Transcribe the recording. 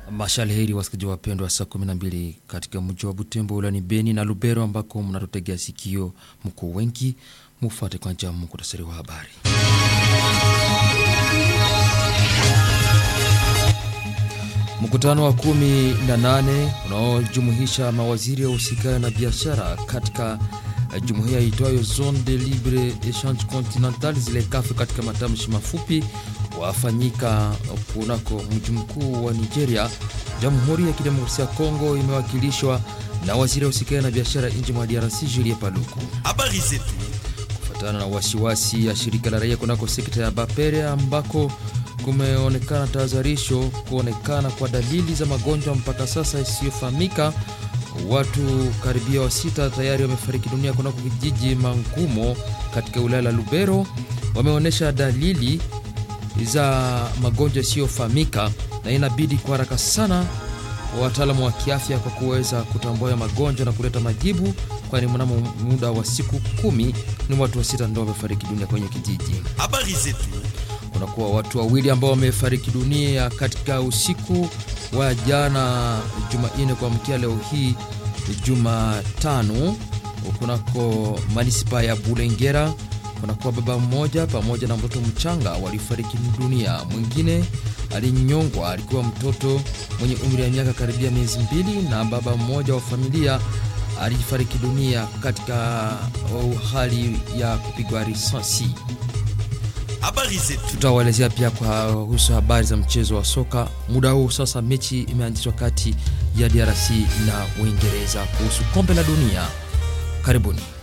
Mashalheri wasikizaji wapendwa, saa 12 katika mji wa Butembo ulani Beni na Lubero ambako mnatutegea sikio mkuu wengi, mufate kwanza muktasari wa habari. Mkutano wa kumi na nane unaojumuisha mawaziri wa usikani na biashara katika jumuiya itwayo Zone de Libre Echange Continental zile kafu katika matamshi mafupi wafanyika kunako mji mkuu wa Nigeria. Jamhuri ya Kidemokrasia ya Kongo imewakilishwa na waziri wa usikani na biashara nje mwa DRC Julie Paluku. Habari zetu Kufuatana na wasiwasi ya shirika la raia kunako sekta ya Bapere ambako kumeonekana tahadharisho kuonekana kwa dalili za magonjwa mpaka sasa isiyofahamika. Watu karibia wa sita tayari wamefariki dunia kunako kijiji Mangumo katika wilaya la Lubero, wameonyesha dalili za magonjwa yasiyofahamika, na inabidi kwa haraka sana wataalamu wa kiafya kwa kuweza kutambua ya magonjwa na kuleta majibu, kwani mnamo muda wa siku kumi ni watu wa sita ndio wamefariki dunia kwenye kijiji. habari zetu Kunakuwa watu wawili ambao wamefariki dunia katika usiku wa jana Jumanne kuamkia leo hii Jumatano kunako manispa ya Bulengera. Kunakuwa baba mmoja pamoja na mtoto mchanga walifariki dunia. Mwingine alinyongwa, alikuwa mtoto mwenye umri wa miaka karibia miezi mbili, na baba mmoja wa familia alifariki dunia katika hali ya kupigwa risasi. habari zetu Tutawaelezea pia kwa kuhusu habari za mchezo wa soka. Muda huu sasa mechi imeanzishwa kati ya DRC na Uingereza kuhusu kombe la dunia. Karibuni.